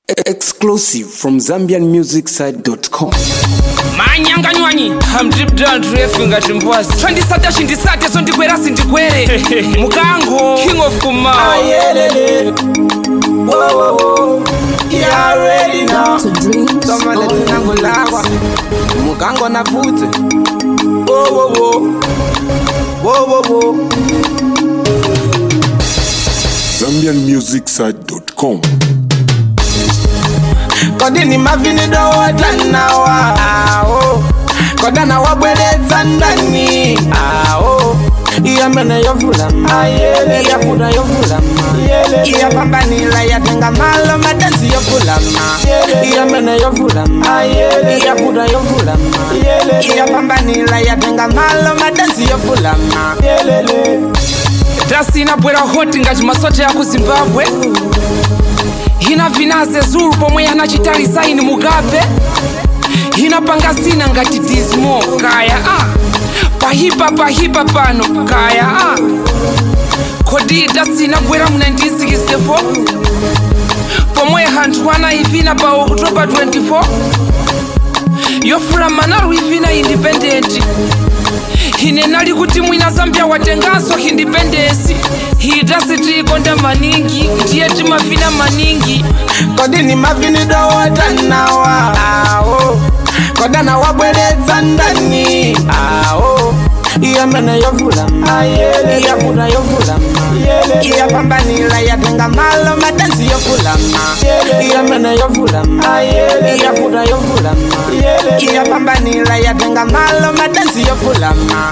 Exclusive from ZambianMusicSite.com. manyanganywanyi hamdripdantrefu ngati mbwazi twandisata chindisate so ndikwera sindikwere mukango king of kuma Ayelele. Whoa, whoa, whoa. You already know. Soma letinango lagwa. Mukango na pute. Whoa, whoa, whoa. Whoa, whoa, whoa. ZambianMusicSite.com. Kodini mavini dowatanawa. Aho. Kodana wabweredza ndani. Aho. iyamene yovulama iyafuda yovulama iyapambanila yatenga malo madansi yovulama iyamene yovulama iyafuda yovulama iyapambanila yatenga malo madansi yovulama drasi inabwera hoti ngati masoja ya ku zimbabwe hina vinaze zulu pomwe yanachitali saini mugabe hinapanga zina ngati dismo kaya ah. pahipa pahipa pano kaya ah. kodi dasi inabwera mu 1964 pomwe hanthu anaivina pa oktoba 24 yofula manalu ivina independent ine nali kuti mwina zambia watenganso independence hidasi tiikonda maningi ndiye timavina maningi kodini mavini dowatanawa awo kodana wabweredza ndani awo iyamene yovulama iyafuda yovulama iyapambanila yatenga malo madansi yovulama iyamene yovulama iyafuda yovulama iyapambanila yatenga malo madansi yovulama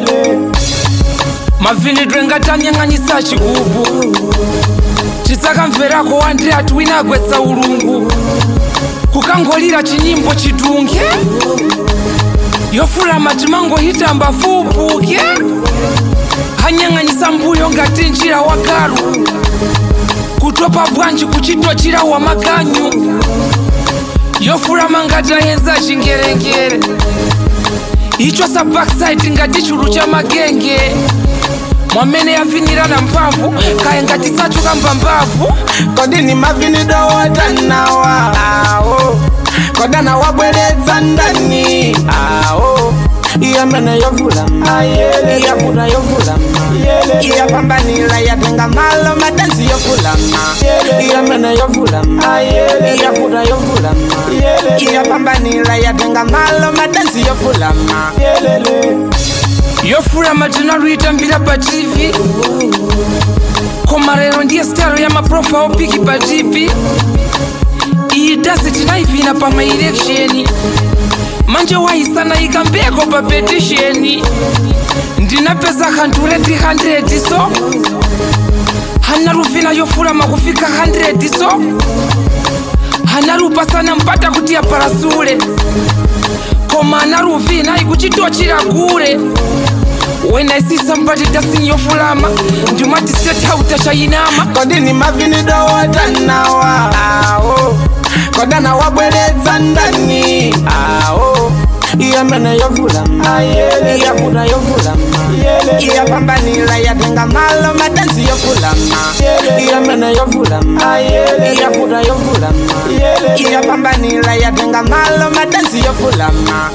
mavinidwe ngatanyang'anyisa chikubu tisakamverako wande ati wina agwetsa ulungu kukangolira chinyimbo chidunge yofulama timangohitamba fupuke hanyang'anyisa mbuyo ngati njira wa galu kutopa bwanji kuchitochira wa maganyu yofulama ngati ayenza chingerengere icho sa backside ngati chulu cha magenge mwamene yavinirana mphamvu kaya ngati sachuka mbambavu kodini mavini dowatanawa awo kodana wabweredza ndani awo iyamene yovulama iyafuda yovulama iyapambanila yatenga malo madansi yovulama iyamene yovulama iyafuda yovulama iyapambanila yatenga malo madansi yovulama yofulama tinaluitambira pa tv koma lero ndiye staro ya maprofa opiki pa tv iyi dasi tinaivina pa maeleksheni manje waisana ikambeko pa petisheni ndinapeza 100 so hanaruvina yofulama kufika 100 so hanarupasana mpata kuti aparasule koma anaruvina ikuchitochira kure when i see somebody dancing yofulama ndimati state hauta chayinama kodini mavini dowatanawa awo kodana wabweredza ndani awo iyamene yovulama iyafuda yovulama iyapambanila yatenga malo madansi yovulama iyamene yovulama iyafuda yovulama iyapambanila yatenga malo madansi yovulama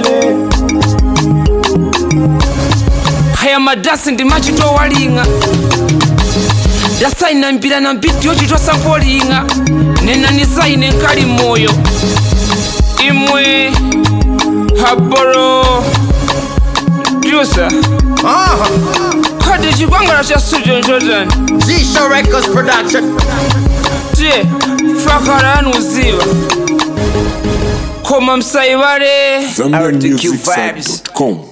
haya madasi ndimachitowalinga dasainambira na mbiti yochitosampolinga nenanisaine nkali moyo imwe haboro dyusa kodi chikwangala cha studio jordan G-Show Records Production. tiye fakala anuziva koma msaivale ZambianMusicSite.com.